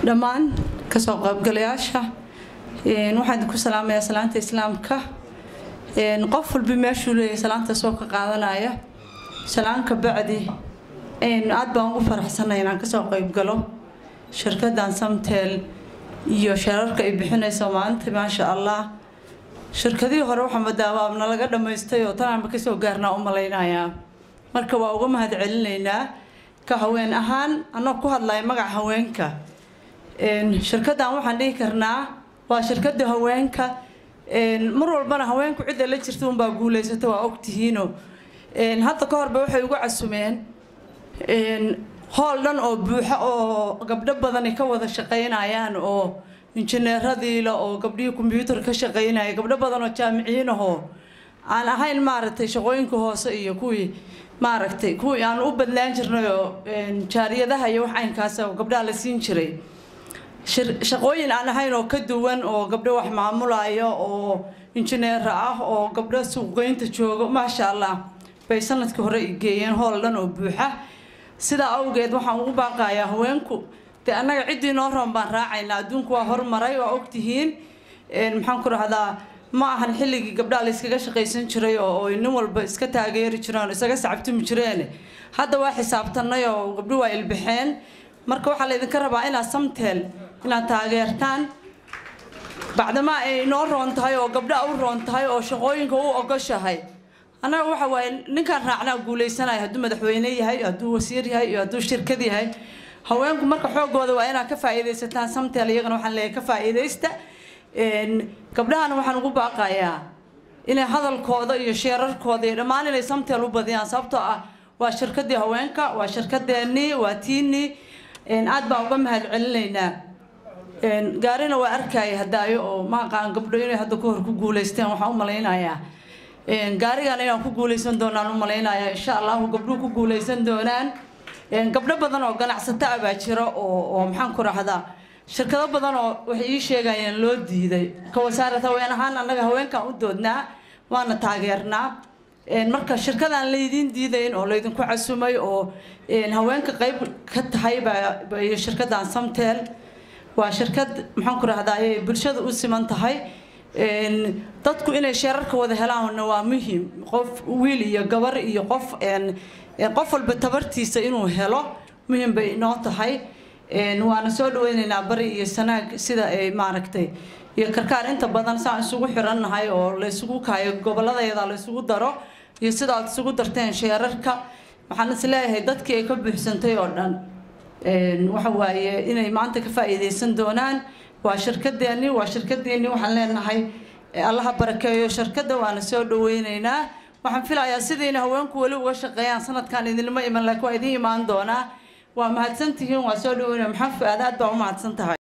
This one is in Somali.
dhammaan kasoo qaybgalayaasha waxaan idinku salaamayaa salaanta islaamka qof walba meeshuu leeyahay salaanta soo ka qaadanaya salaanka bacdi aad baan ugu faraxsanay inaan kasoo qaybgalo shirkadan samtel iyo sheerarka ay bixinayso maalinta maasha allah shirkadihii hore waxaa madaabaabna laga dhammaystay oo tanaanba kasoo gaarnaa u malaynayaa marka waa uga mahad celinaynaa ka haween ahaan anoo ku hadlaya magaca haweenka shirkadan waxaan dhihi karnaa waa shirkada haweenka mar walbana haweenku cidda la jirta unbaa guulaysata waa ogtihiino hadda ka horba waxay ugu casumeen hool dhan oo buuxa oo gabdho badani ka wada shaqaynayaan oo injineeradiila oo gabdhihii kombyuutar ka shaqaynaya gabdho badan oo jaamiciyiin ahoo aan ahayn maaragtay shaqooyinka hoose iyo kuwii maaragtay kuwii aan u badlaan jirnay oo jaariyadaha iyo wax aynkaas oo gabdhaha la siin jiray shaqooyin aan ahayn oo ka duwan oo gabdho wax maamulaya oo injineera ah oo gabdho suuqgeynta jooga maasha allah bay sanadkii hore geeyeen hool dhan oo buuxa sidaa awgeed waxaan ugu baaqayaa haweenku dee annaga ciddii noo roon baan raacaynaa adduunku waa horumaray waa ogtihiin maxaan ku rahdaa ma ahan xilligii gabdhaha la iskaga shaqaysan jiray oo nin walba iska taageeri jireen oo isaga sacabtumi jireen hadda waa xisaabtanay oo gabdho waa ilbaxeen marka waxaa laydinka rabaa inaad samteel inaad taageertaan bacdamaa ay noo roon tahay oo gabdhaha u roon tahay oo shaqooyinka u ogoshahay annaga waxa waaye ninkaan raacnaa guulaysanaya hadduu madaxweyne yahay hadduu wasiir yahay iyo hadduu shirkad yahay haweenku marka xoogooda waa inaad ka faa'iidaysataan samteel iyagana waxaan leeyahay ka faa'iidaysta gabdhahana waxaan ugu baaqayaa inay hadalkooda iyo sheerarkooda iyo dhammaan inay samteel u badiyaan sababtoo ah waa shirkadii haweenka waa shirkadeennii waa tiinii aad baan uga mahad celinaynaa gaarina waa arkaya hadaayo oo maaqaan gabdho inay hadda kahor ku guulaysteen waxaan u malaynayaa gaarigan inaan ku guulaysan doonaan u malaynayaa insha allahu gabdhuhu ku guulaysan doonaan gabdho badan oo ganacsato ah baa jira oo oo maxaan ku rahdaa shirkado badan oo waxay ii sheegayeen loo diiday ka wasaarad haween ahaan annaga haweenkan u doodnaa waana taageernaa marka shirkadaan laydiin diidayn oo laydinku casumay oo haweenka qayb ka tahay baa iyo shirkadan samtel waa shirkad maxaan ku rahdaa ay bulshada u siman tahay dadku inay sheerarka wada helaanna waa muhiim qof wiil iyo gabar iyo qof qof walba tabartiisa inuu helo muhiim bay inoo tahay waana soo dhaweynaynaa bari iyo sanaag sida ay maaragtay iyo karkaar inta badan saan isugu xirannahay oo la isugu kaayo gobolladayada la isugu daro iyo sida aad isugu darteen sheerarka waxaan is leeyahay dadkii ay ka buuxsantay oo dhan waxa waaye inay maanta ka faa'iidaysan doonaan waa shirkadeennii waa shirkadeennii waxaan leenahay allaha barakeeyo shirkadda waana soo dhaweynaynaa waxaan filayaa sidiina haweenku weli uga shaqeeyaan sanadkan idinma iman laakiin waa idiin imaan doonaa waa mahadsantihiin waa soo dhaweynaya maxaa fu-aad aad baa u mahadsan tahay